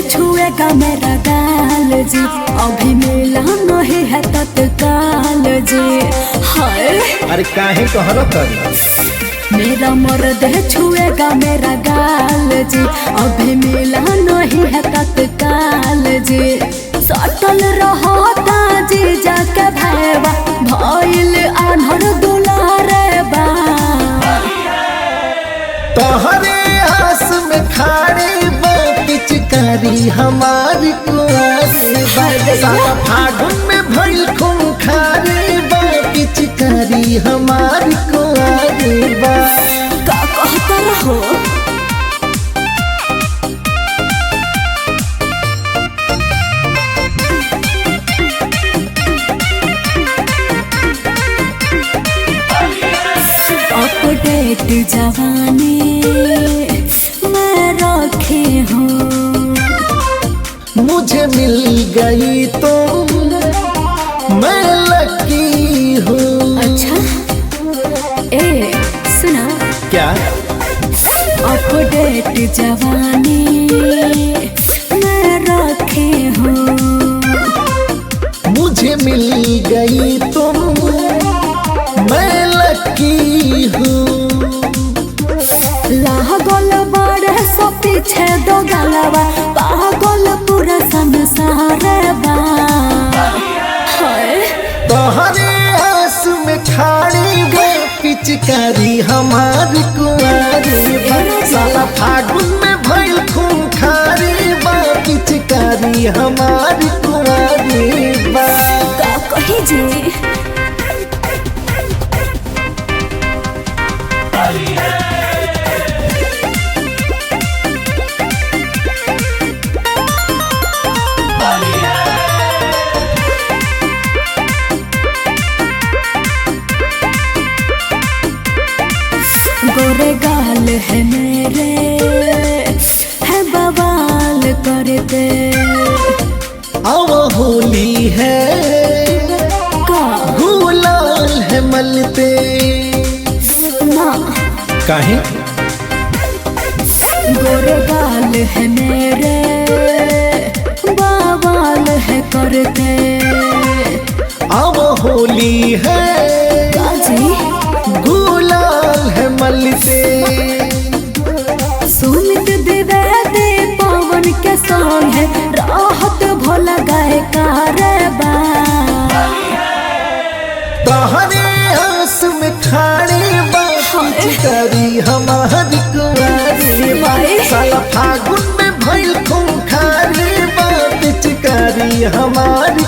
छुएगा मेरा गाल जी अभी मिला नहीं है तत्काल जी हाय अरे काहे कहर कर मेरा मर्द छुएगा मेरा गाल जी अभी मिला नहीं है तत्काल जी सटल रहता जी जाके भैया भइल आन्हर दुलारे बा तोहरे आस में खाड़ी बा पिचकारी हमारी कुआरी बा साला फागुन में भइल खूंखारी बा पिचकारी हमारी कुआरी बा का कहता रहो अपडेट जवानी मैं रखे हूँ मुझे मिल गई तो मैं लकी हूँ अच्छा ए सुना क्या अपडेट जवानी मैं रखे हूँ मुझे मिल गई तुम मैं लकी हूँ लागल बड़े सो पीछे दो गलवा पागल पूरा संसार बा हाय तोहरे आस में खाड़ी गए पिचकारी हमारी कुआरी बा साला फागुन में भइल खूंखारी बा पिचकारी हमारी कुआरी बा का कही जी गोरे गाल है मेरे है बवाल करते अब होली है का गुलाल है मलते ना काहे गोरे गाल है मेरे बवाल है करते अब होली है काजी गुलाल है मलते सुमित द्विवेदी पवन के संग है राहत भोला गाय कारबा तोहरे आस में खाड़ी बात करी हमारी कुआरी बा। साला फागुन में भइल खूंखारी बात करी हमारी